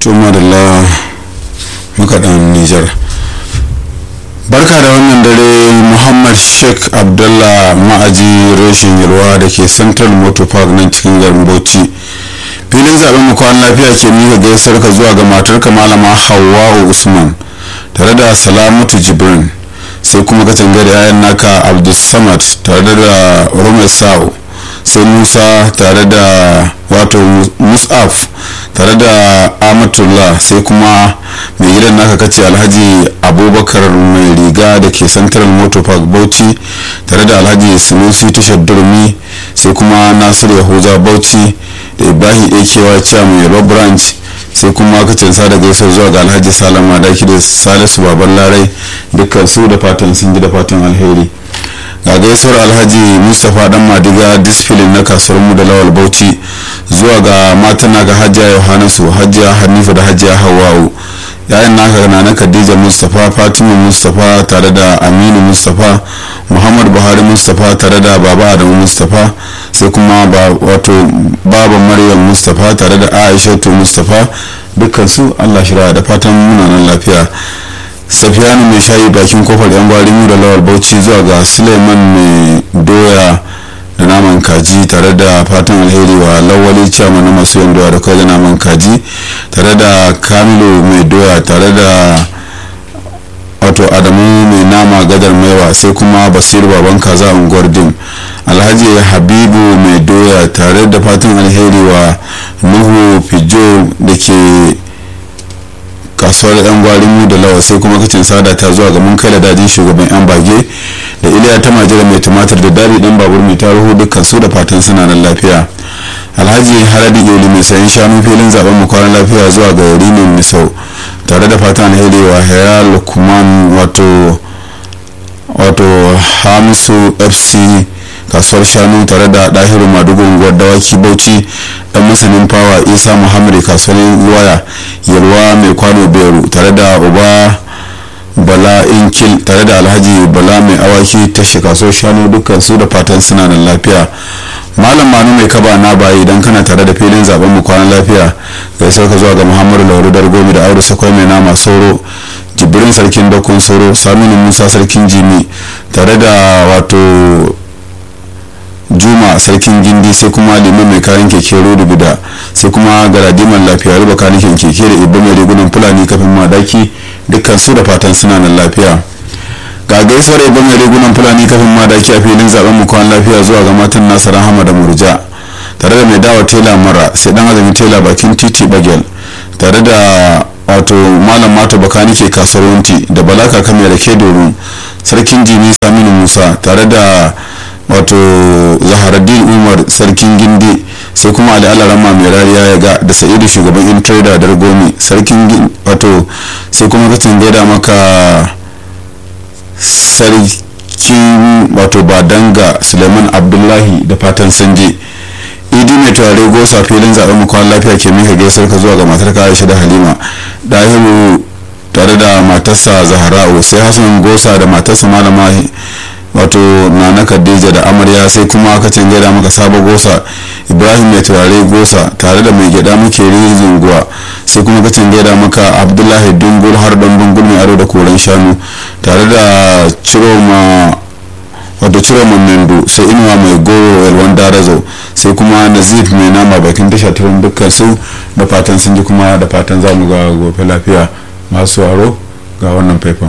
tuma da la makaɗan nijar barka da wannan dare muhammad sheikh abdullah ma'aji reshin yalwa da ke central motor park nan cikin garin bauchi filin zaben mu kwan lafiya ke mika gaisar ka zuwa ga matarka malama hawwa usman tare da salamatu jibrin sai kuma ka tangare yayan naka abdulsamad tare da rumai sa'o sai musa tare da wato musaf tare da amatullah sai kuma mai gidan naka kace alhaji abubakar mai riga da ke central motor park bauchi tare da alhaji sunusi tashar durmi sai kuma nasir yahuza bauchi da ibrahim akewa chairman yalwa branch sai kuma kacin da gaisar zuwa ga alhaji salama daki da salisu baban larai dukkan su da fatan sun ji da fatan alheri ga gaisuwar alhaji mustapha dan madiga disfilin na kasuwar mu da lawal bauchi zuwa ga matana ga hajiya yohanasu hajiya hanifa da hajiya hawa'u yayin naka na na khadija mustapha fatima mustapha tare da aminu mustapha muhammad buhari mustapha tare da baba adamu mustapha sai kuma wato baba maryam mustapha tare da aishatu mustapha dukkan su allah shira da fatan muna nan lafiya safiyanu mai shayi bakin kofar yan gwarin da lawal bauchi zuwa ga suleiman mai doya da naman kaji tare da fatan alheri wa lawali ciyama na masu yan doya da kai da naman kaji tare da kamilu mai doya tare da wato adamu mai nama gadar maiwa sai kuma basiru baban kaza unguwar dim alhaji habibu mai doya tare da fatan alheri wa nuhu fijo da ke kasuwar yan gwarin da lawa sai kuma kacin sada ta zuwa ga mun kai da dajin shugaban yan bage da iliya ta majira mai tumatir da dari dan babur mai taruhu dukkan su da fatan suna nan lafiya alhaji haradi yoli mai sayan shanu filin zaben mu kwanan lafiya zuwa ga rinin misau tare da fatan alheri wa haya lukman wato wato hamisu fc kasuwar shanu tare da dahiru madugu unguwar dawaki bauchi dan masanin fawa isa muhammad kasuwar waya yalwa mai kwano beru tare da uba bala inkil tare da alhaji bala mai awaki tashi kasuwar shanu dukkan su da fatan suna nan lafiya malam manu mai kaba na bayi idan kana tare da filin zaben mu kwanan lafiya gaisar ka zuwa ga muhammadu lauru dargomi da aure sakwai mai nama sauro jibrin sarkin dakon sauro saminu musa sarkin jimi tare da wato juma sarkin gindi sai kuma liman mai kayan keke rodo bida sai kuma garadiman lafiya ruba kanikin keke da ibba mai rigunan fulani kafin madaki dukkan su da fatan suna nan lafiya ga gaisuwar ibba mai rigunan fulani kafin madaki a filin zaben mu kwan lafiya zuwa ga matan nasa rahama da murja tare da mai dawa tela mara sai dan azumi tela bakin titi bagel tare da wato malam mato bakanike kasuwar wunti da balaka kamar da ke domin sarkin jini saminu musa tare da wato zaharaddin umar sarkin gindi sai kuma ali alarama mai rariya ya ga da sa'idu shugaban in trader dar gomi sarkin wato sai kuma kacin gaida maka sarkin wato badanga suleiman abdullahi da fatan sanje idi mai turare gosa filin zaɓen makon lafiya ke mika gaisar ka zuwa ga matar aisha da halima dahiru tare da matarsa zahara'u sai hassan gosa da matarsa malama wato nana khadija da amarya sai kuma aka gaida maka sabo gosa ibrahim mai turare gosa tare da mai gyada muke zinguwa sai kuma ka gaida maka abdullahi dungul har don dungul mai aro da koren shanu tare da ciroma wato ciroma mendo sai inuwa mai goro yalwan darazo sai kuma nazif mai nama bakin tasha turin dukkan su da fatan sun ji kuma da fatan za mu ga gobe lafiya masu aro ga wannan faifan